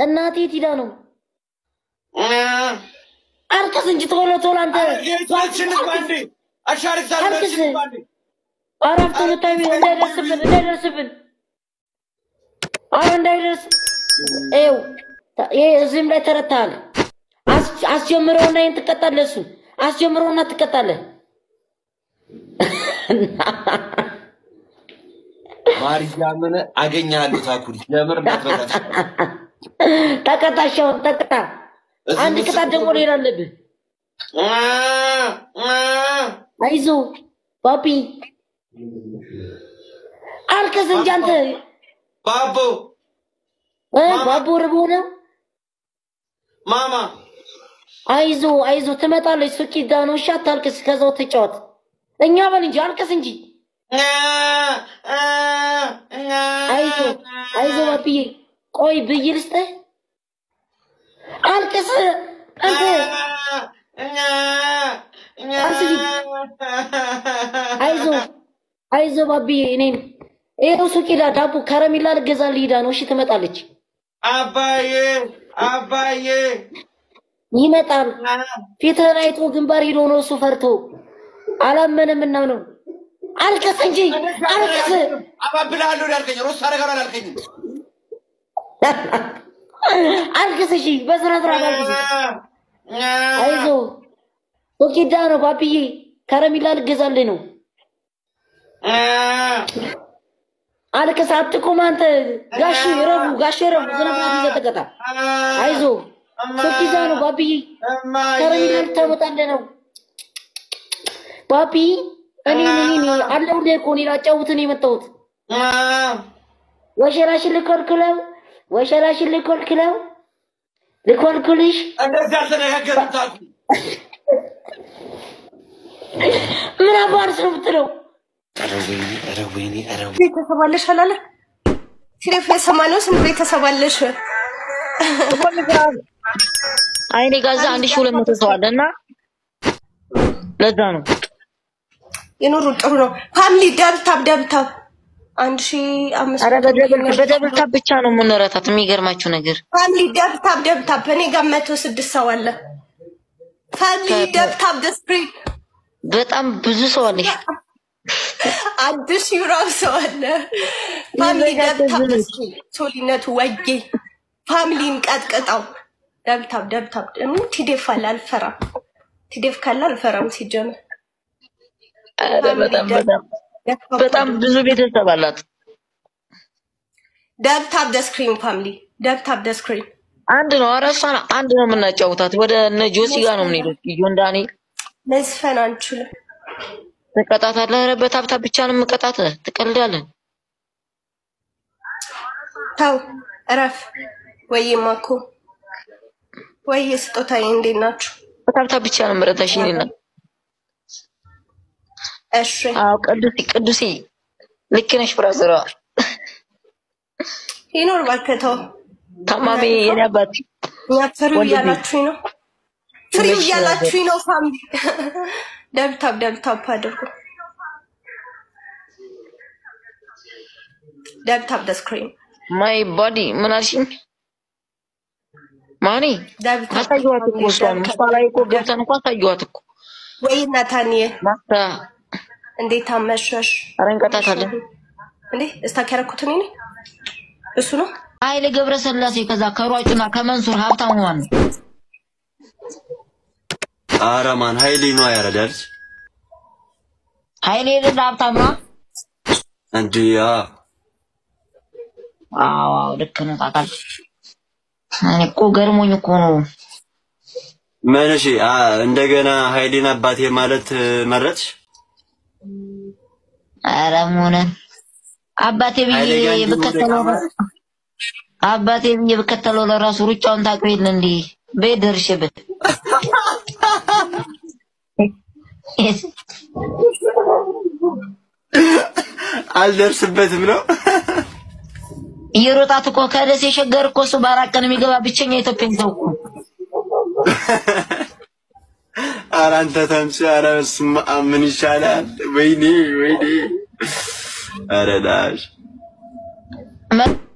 እናቴ የት ሂዳ ነው? አልቅስ እንጂ ቶሎ ቶሎ አንተ አልቅስ። አረፍቶ ልታይ እንዳይደርስብን እንዳይደርስብን አረ እንዳይደርስ ይኸው ይሄ እዚህም ላይ ተረታሃል። አስ- አስጀምረውና ይህን ትቀጣለህ። እሱ አስጀምረውና ትቀጣለህ። ማርያምን አገኛለሁ። ታኩሪ የምር እንዳትረዳት። ተቀጣሻውን ተቀጣ። አንድ ቅጣት ደግሞ ሌላ አለብህ። አይዞ ባቢ አልቅስ እንጂ አንተ ባቦ እ ባቦ ርቦ ነው። ማማ አይዞ አይዞ ትመጣለች። ሱቅ ሂዳ ነው። እሺ አታልቅስ። ከዛው ትጫወት። እኛ በል እንጂ አልቅስ እንጂ። አይዞ አይዞ ባቢዬ፣ ቆይ ብይ ልስጥህ። አልቅስ አንተ አይዞ አይዞ ባቢዬ፣ እኔን ይኸው ሱቅ ሂዳ ዳቦ ከረሜላ ልገዛልህ ሂዳ ነው። እሺ ትመጣለች። አባዬ አባዬ ይመጣል። ፊትህን አይቶ ግንባር ሂዶ ነው እሱ ፈርቶ አላመነም እና ነው። አልቅስ እንጂ አልቅስ። አባብልሃለሁ ያልከኝ ሮስ አደርጋለሁ ያልከኝ አልቅስ እሺ፣ በስነ ስርዓት አልቅስ። አይዞ ቶኪዳ ነው ባብዬ፣ ከረሜላ ልገዛልህ ነው። አልቅስ፣ አትቁም አንተ። ጋሽ ረቡ፣ ጋሽ ረቡ፣ ስነ ስርዓት ይዘህ ተቀጣ። አይዞ ቶኪዳ ነው ባብዬ፣ ከረሜላ ልታመጣልህ ነው። ባቢ እኔ እኔ አለሁልህ እኮ እኔ ላጫውትህ ነው የመጣሁት። ወሸራሽን ልኮልክለው፣ ወሸራሽን ልኮልክለው፣ ልኮልኩልሽ እንደዚህ አልተነጋገርም። ታኩ ምን አባርስ ነው የምትለው? ኧረ ወይኔ ኧረ ወይኔ ኧረ ወይኔ ቤተሰብ አለሽ አላለ ሲሬፍ የሰማነው ስንት ቤተሰብ አለሽ? አይኔ ጋዛ አንድ ሺህ ሁለት መቶ ሰው አለ እና ለዛ ነው የኑሩ ጥሩ ነው። ፋሚሊ ደብታብ ደብታብ አንድ ሺ አምስት አረ መቶ በደብል በደብል ታብ ብቻ ነው የምንረታት። የሚገርማችሁ ነገር ፋሚሊ ደብታብ ደብታብ እኔ ጋር መቶ ስድስት ሰው አለ። ፋሚሊ ደብታብ ደስፕሪት በጣም ብዙ ሰው አለሽ። አንድ ሺ ራብ ሰው አለ። ፋሚሊ ደብታብ ደስፕሪት ሶሊነቱ ወጌ ፋሚሊን ቀጥቅጠው ደብታብ ደብታብ ደግሞ ቲዴፍ አለ አልፈራም። ቲዴፍ ካለ አልፈራም ሲጀምር አረ በጣም በጣም በጣም ብዙ ቤተሰብ አላት። ደብታብ ደስክሪን ፋሚሊ ደብታብ ደስክሪን አንድ ነው። ኧረ እሷን አንድ ነው የምናጫውታት። ወደ እነ ጆሲ ጋር ነው የምንሄደው። ጆን ዳንኤል መዝፈን አንችልም። ትቀጣታለህ። ኧረ በታብታብ ብቻ ነው የምቀጣት። ትቀልዳለን። ተው እረፍ። ወይማ እኮ ወይ ስጦታዬ እንዴት ናችሁ? በታብታብ ብቻ ነው የምረታሽ። እኔና እሺ አዎ፣ ቅዱሴ ቅዱሴ ልክ ነሽ ብራዘሯ። ይኖር እባክህ ተው። ታማሚ የኔ አባት እኛ ፍሪው ወንድሜ። እያላችሁኝ ነው፣ ፍሪው ትንሽ እያላችሁኝ ነው። ፋሚሊ ደብታብ ደብታብ አድርጉ። ደብታብ ደስክሪን ማይ ቦዲ ምን አልሽኝ? ማኒ ደብታብ አሳየኋት እኮ እሷን እሷ ላይ እኮ ገብተን እኮ አሳየኋት እኮ ወይ ናታንዬ ማታ እንዴት አመሸሽ? ኧረ እንቀጣታለን። እንዴ እስታክ ያደረኩት እኔ ነኝ። እሱ ነው ኃይሌ ገብረስላሴ ከዛ ከሯጩና ከመንሱር ሀብታሙ ማን ነው? ኧረ ማን ሀይሌ ነው ያረዳል ኃይሌ የሌለ ሀብታሙ ነው። እንዴ? ያ አዎ አዎ፣ ልክ ነው። ታውቃለህ እኔ እኮ ገርሞኝ እኮ ነው። ምን እሺ፣ አ እንደገና ሀይሌን አባቴ ማለት መረጥሽ? ኧረ ሆነ አባቴ ብዬ ኃይሌ ጋር እንዲሁ ብከተለው ወደ አባቴ ብዬ ብከተለው ለራሱ ሩጫውን ታውቀው የለ እንዴ? ቤት ደርሼበት አልደርስበትም ነው እየሮጣት እኮ ከደሴ ሸገር እኮ እሱ በአራት ቀን የሚገባ ብቸኛ ኢትዮጵያን ሰው እኮ ኧረ አንተ ተምች፣ ኧረ በስመ አብ ምን ይሻላል? ወይኔ ወይኔ፣ ኧረ ዳሽ መ-